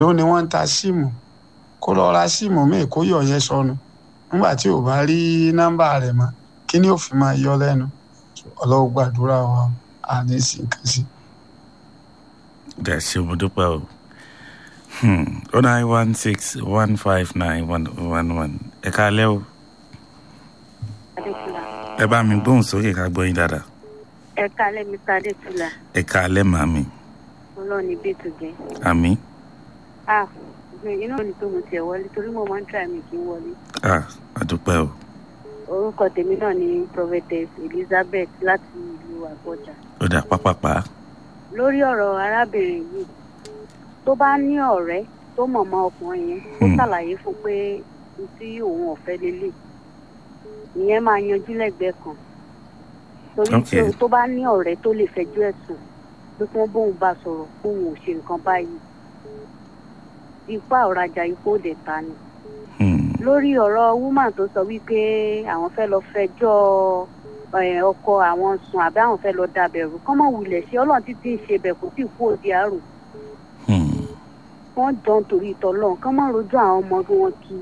ló ní wọ́n ń ta síìmù kó lọ ra síìmù míì kó yọ̀ yẹn sọnù nígbà tí ò bá rí nọ́mbà rẹ̀ mọ́ kí ni ó fi máa yọ lẹ́nu ọlọ́wọ́ gbàdúrà wa àní sí nǹkan sí. dẹ̀ ṣe mo dúpẹ́ o oh nine one six one five nine one one one ẹ káalẹ́ o adétúlà ẹ bá mi gbóhùn sókè ká gbọ́ yín dáadáa ẹ kálẹ̀ mr adétúlà ẹ káalẹ́ màmí ọlọ́run ní bẹ́ẹ̀ tó jẹ́ àmì ah inú mi tó mo tiẹ̀ wọlé torí mo máa ń try mi kí n wọlé ah àdúpẹ́ o orúkọ tèmi náà ni prophetess elizabeth láti ìlú àgbọjà ó dà pápápá lórí ọ̀rọ̀ arábìnrin yìí tó bá ní ọ̀rẹ́ tó mọ̀mọ́ ọkùnrin yẹn ó Hmm. ṣàlàyé fún pé n tí òun ọ̀fẹ́ lélẹ̀ ìyẹn máa yanjú lẹ́gbẹ̀ẹ́ kan torí Ok. tó- tó bá ní ọ̀rẹ́ tó lè fẹjọ́ ẹ̀sùn pé kí wọ́n bóun bá sọ̀rọ̀ bóun ò ṣe nǹkan báyìí ipá ọ̀rajà ipò dẹ̀ ta ni Hmm, lórí ọ̀rọ̀ woman tó sọ wípé àwọn fẹ́ lọ fẹjọ́ ẹ̀, ọkọ àwọn sùn àbí àwọn fẹ́ lọ dàbẹ̀rù kọ́mọ wulẹ̀ ṣe ọlọ́run títí ń ṣe bẹ̀ kó tí kú òdi àrò hmm. wọ́n jọ ń torí ìtọ́lọ́run kọ́mọ rojú àwọn ọmọ bí wọ́n kí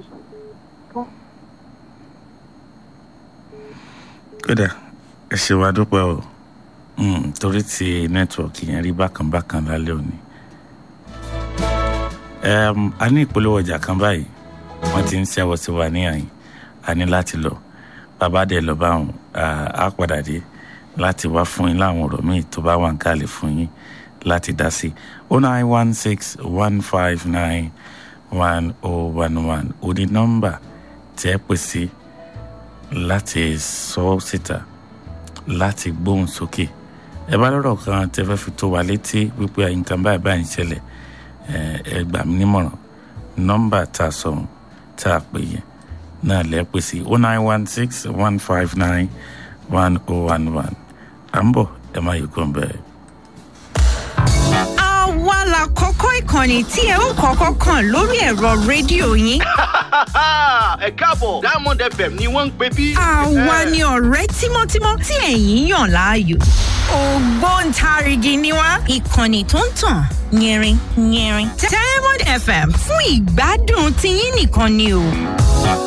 kódà ẹ ṣe wá dúpẹ́ o Hmm, torí ti nẹ́tíwọ̀kì yẹn rí bákan bákan lálẹ́ òní. Em, a ní ìpolówó ọjà kan báyìí wọ́n ti ń ṣẹ́wọ́ sí wa ní àyìn a ní láti lọ bàbá dẹ̀ lọ bá wọn á padà dé láti wá fún yín láwọn ọ̀rọ̀ míì tó bá wà ń kálẹ̀ fún yín láti dá sí o nine one six one five nine one oh one one o ní nọ́mbà tẹ́ pè sí láti sọ ọ́ síta láti gbóhùn sókè ẹ bá lọ́rọ̀ kan tẹ́ fẹ́ fi tó wa létí wípé nǹkan báyìí báyìí ń ṣẹlẹ̀ ẹ ẹ gbà mí nímọ̀ràn nọ́mbà tá a sọ̀rọ̀ tá a pè yẹn náà lẹ́ pè sí o nine one six one five nine one oh one one à ń bọ̀ ẹ má yí kó ń bẹ̀rẹ̀. àwa la kọ́kọ́ ìkànnì tí ẹ ó kọ́kọ́ kàn lórí ẹ̀rọ rédíò yín. ẹ káàbọ̀ diamond fm ni wọ́n ń pè bí. àwa ni ọ̀rẹ́ tímọ́tímọ́ tí ẹ̀yin yàn láàyò. ògbóǹtarìgì ni wá ìkànnì tó ń tàn yẹrin yẹrin. diamond fm fún ìgbádùn tiyín nìkan ni o.